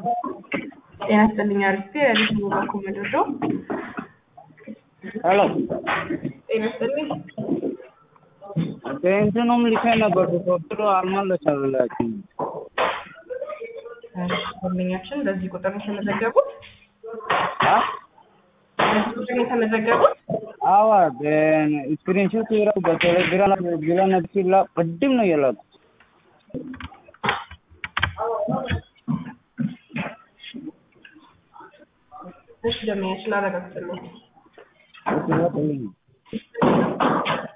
ጤና ይስጥልኝ አርፌ ለሊት ሙሉ ኮመዶዶ ሄሎ ጤና ይስጥልኝ እንትኑም ልኬ ነበር ቁጥሩ አልመለሰላችሁም። ደንበኛችን በዚህ ቁጥር ነው የተመዘገቡት አ በዚህ ቁጥር ነው የተመዘገቡት አዋ ስክሪንሾት ይረው በቴሌግራም ቢላነ ሲላ ቅድም ነው የላኩት። እሺ ደንበኛችን አረጋግጥልኝ እሺ፣ ይወጣልኝ።